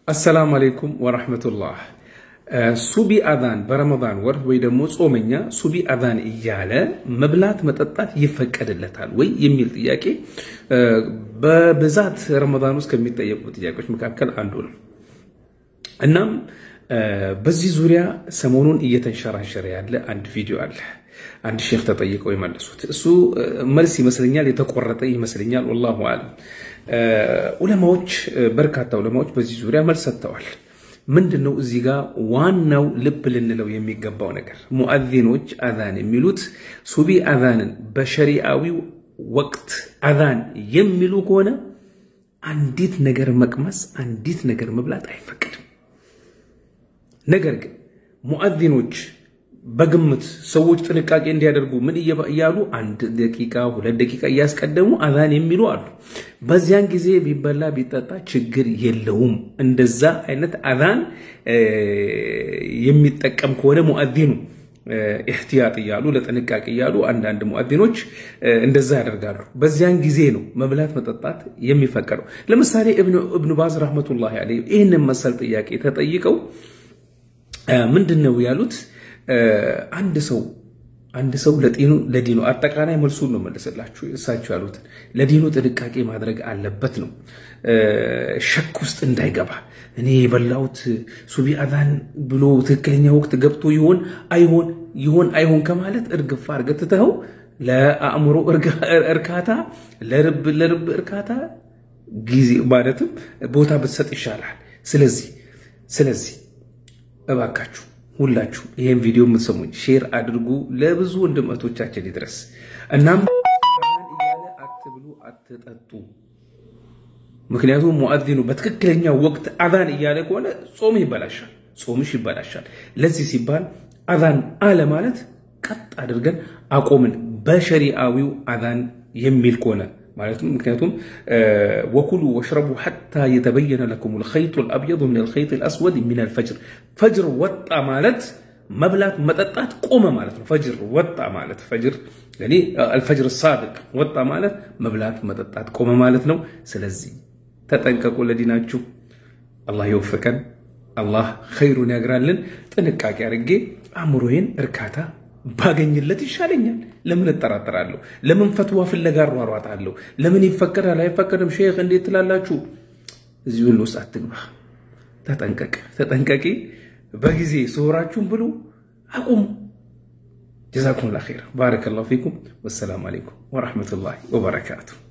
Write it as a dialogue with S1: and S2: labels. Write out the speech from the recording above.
S1: አሰላሙ አሌይኩም ወረሕመቱላህ። ሱቢ አዛን በረመዳን ወር ወይ ደግሞ ጾመኛ ሱቢ አዛን እያለ መብላት መጠጣት ይፈቀድለታል ወይ የሚል ጥያቄ በብዛት ረመዳን ውስጥ ከሚጠየቁ ጥያቄዎች መካከል አንዱ ነው። እናም በዚህ ዙሪያ ሰሞኑን እየተንሸራሸረ ያለ አንድ ቪዲዮ አለ። አንድ ሼክ ተጠይቀው የመለሱት እሱ መልስ ይመስለኛል የተቆረጠ ይመስለኛል። ወላሁ አለም። ዑለማዎች በርካታ ዑለማዎች በዚህ ዙሪያ መልስ ሰጥተዋል። ምንድን ነው እዚህ ጋር ዋናው ልብ ልንለው የሚገባው ነገር ሙአዚኖች አዛን የሚሉት ሱቢ አዛንን በሸሪአዊው ወቅት አዛን የሚሉ ከሆነ አንዲት ነገር መቅመስ፣ አንዲት ነገር መብላት አይፈቀድም። ነገር ግን ሙአዚኖች በግምት ሰዎች ጥንቃቄ እንዲያደርጉ ምን እያሉ አንድ ደቂቃ ሁለት ደቂቃ እያስቀደሙ አዛን የሚሉ አሉ። በዚያን ጊዜ ቢበላ ቢጠጣ ችግር የለውም። እንደዛ አይነት አዛን የሚጠቀም ከሆነ ሙአዚኑ ኢህቲያጥ እያሉ ለጥንቃቄ እያሉ አንዳንድ ሙአዚኖች እንደዛ ያደርጋሉ። በዚያን ጊዜ ነው መብላት መጠጣት የሚፈቀደው። ለምሳሌ እብኑ ባዝ ረህመቱላሂ ዐለይሂ ይህንን መሰል ጥያቄ ተጠይቀው ምንድን ነው ያሉት? አንድ ሰው አንድ ሰው ለዲኑ ለዲኑ አጠቃላይ መልሱን ነው መልስላችሁ። እሳቸው ያሉትን ለዲኑ ጥንቃቄ ማድረግ አለበት ነው። ሸክ ውስጥ እንዳይገባ እኔ የበላሁት ሱቢ አዛን ብሎ ትክክለኛ ወቅት ገብቶ ይሆን አይሆን ይሆን አይሆን ከማለት እርግፋ አድርገህ ትተኸው ለአእምሮ እርካታ ለርብ ለርብ እርካታ ጊዜ ማለትም ቦታ ብትሰጥ ይሻላል። ስለዚህ ስለዚህ እባካችሁ ሁላችሁ ይህን ቪዲዮ የምትሰሙኝ ሼር አድርጉ፣ ለብዙ ወንድመቶቻችን ይድረስ። እናም እያለ አትብሉ፣ አትጠጡ። ምክንያቱም ሙአዚኑ በትክክለኛ ወቅት አዛን እያለ ከሆነ ጾም ይበላሻል፣ ጾምሽ ይበላሻል። ለዚህ ሲባል አዛን አለ ማለት ቀጥ አድርገን አቆምን፣ በሸሪአዊው አዛን የሚል ከሆነ ማለት ነው። ምክንያቱም ወኩሉ ወሽረቡ ሐታ የተበየነ ለኩም ልኸይጡ ልአብየዱ ምን ልኸይጥ ልአስወድ ሚን አልፈጅር። ፈጅር ወጣ ማለት መብላት መጠጣት ቆመ ማለት ነው። ፈጅር ወጣ ማለት ፈጅር አልፈጅር ሳድቅ ወጣ ማለት መብላት መጠጣት ቆመ ማለት ነው። ስለዚህ ተጠንቀቁ ለዲናችሁ። አላህ ይወፍቀን፣ አላህ ኸይሩን ያግራልን። ጥንቃቄ አድርጌ አእምሮዬን እርካታ ባገኝለት ይሻለኛል። ለምን እጠራጠራለሁ? ለምን ፈትዋ ፍለጋ እሯሯጣለሁ? ለምን ይፈቀዳል አይፈቀድም? ሼክ እንዴት ትላላችሁ? እዚህ ሁሉ ውስጥ አትግባ። ተጠንቀቅ፣ ተጠንቀቂ። በጊዜ ስውራችሁን ብሉ፣ አቁሙ። ጀዛኩም ላ ኸይር። ባረከላሁ ፊኩም። ወሰላሙ አለይኩም ወረሕመቱላሂ ወበረካቱ።